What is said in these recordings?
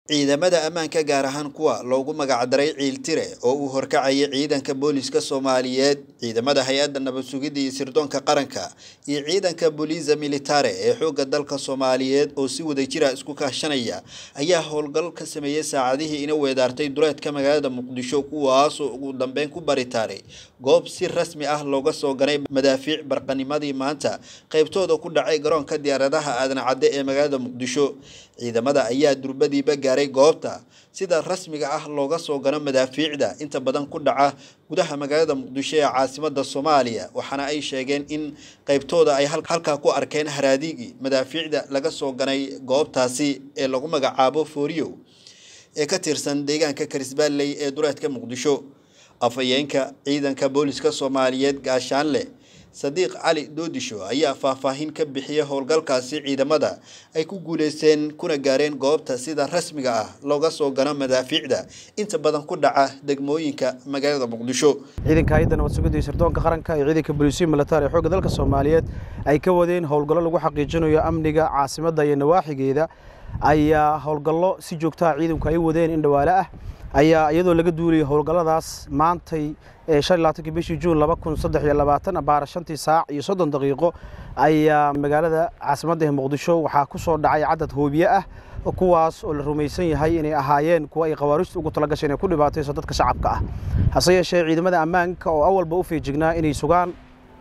ciidamada ammaanka gaar ahaan kuwa loogu magacdaray ciiltire oo uu horkacayay ciidanka booliiska soomaaliyeed ciidamada hay-adda nabad sugidda iyo sirdoonka qaranka iyo ciidanka booliisa militare ee xoogga dalka soomaaliyeed oo si wadajira isku kaashanaya ayaa howlgal ka sameeyey saacadihii ina weedaartay duleedka magaalada muqdisho kuwaasoo ugu dambeyn ku baritaaray goob si rasmi ah looga soo ganay madaafiic barqanimadii maanta qaybtooda ku dhacay garoonka diyaaradaha aadan cadde ee magaalada muqdisho ciidamada ayaa durbadiiba gaaray goobta sida rasmiga ah looga soo gano madaafiicda inta badan ku dhaca gudaha magaalada muqdisho ee caasimada soomaaliya waxaana ay sheegeen in qaybtooda ay halkaa ku arkeen haraadiigii madaafiicda laga soo ganay goobtaasi ee lagu magacaabo fooriyow ee ka tirsan deegaanka karisbaalley ee duleedka muqdisho afhayeenka ciidanka booliska soomaaliyeed gaashaanle sadiiq cali doodisho ayaa faahfaahin ka bixiyay howlgalkaasi ciidamada ay ku guuleysteen kuna gaareen goobta sida rasmiga ah looga soo gano madaafiicda inta badan ku dhaca degmooyinka magaalada muqdisho ciidanka hay-adda nabad sugidda iyo sirdoonka qaranka iyo ciidanka booliisiya militari ee xoogga dalka soomaaliyeed ay ka wadeen howlgallo lagu xaqiijinayo amniga caasimadda iyo nawaaxigeeda ayaa howlgallo si joogtaha ciidanku ay wadeen in dhawaale ah ayaa iyadoo laga duulayay howlgalladaas maantay shanlaatanki bishii juun laba kun saddex iyo labaatan abaara shantii saac iyo soddon daqiiqo ayaa magaalada caasimadda ee muqdisho waxaa ku soo dhacay cadad hoobiye ah kuwaas oo la rumaysan yahay inay ahaayeen kuwa ay khawaarijtu ugu tala gashay inay ku dhibaatayso dadka shacabka ah hase yeeshee ciidamada ammaanka oo awalba u feejignaa inay sugaan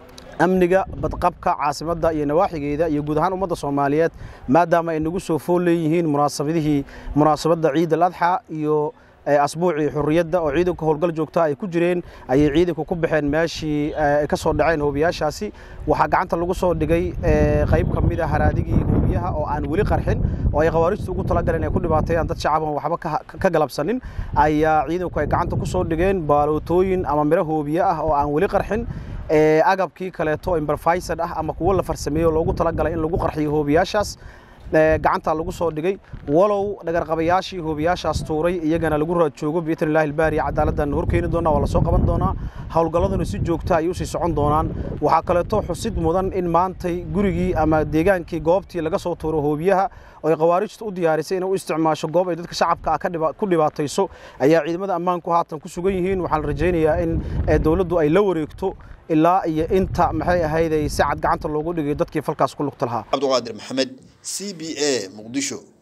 amniga badqabka caasimadda iyo nawaaxigeeda iyo guud ahaan ummadda soomaaliyeed maadaama ay nagu soo fool leeyihiin munaasabadihii munaasabadda ciid al adxa iyo asbuucii xurriyadda oo ciidanku howlgal joogta ay ku jireen ayay ciidanku ku baxeen meeshii ay ka soo dhaceen hoobiyaashaasi waxaa gacanta lagu soo dhigay qayb ka mid a haraadigii hoobiyaha oo aan weli qarxin oo ay khawaarijtu ugu talagaleen ay ku dhibaateeyaan dad shacaban waxba ka galabsanin ayaa ciidanku ay gacanta ku soo dhigeen baalootooyin ama miro hoobiye ah oo aan weli qarxin agabkii kaleeto imberfaysad ah ama kuwo la farsameeyo loogu talagalay in lagu qarxiyo hoobiyaashaas gacantaa lagu soo dhigay walow dhagarqabayaashii hoobiyaashaas tuuray iyagana lagu raad joogo biidn illahi ilbaari cadaaladdan horkeeni doonaa waa la soo qaban doonaa howlgalladuna si joogta ay usii socon doonaan waxaa kaleeto xusid mudan in maantay gurigii ama deegaankii goobtii laga soo tuuro hoobiyaha oo ay khawaarijtu u diyaarisay inay u isticmaasho goob ay dadka shacabka ah ku dhibaatayso ayaa ciidamada ammaanku haatan ku sugan yihiin waxaan rajaynayaa in dowladdu ay la wareegto ilaa iyo inta maxay ahayday si cad gacanta loogu dhigay dadkii falkaas ku lugta lahaa cabdiqaadir maxamed c b a muqdisho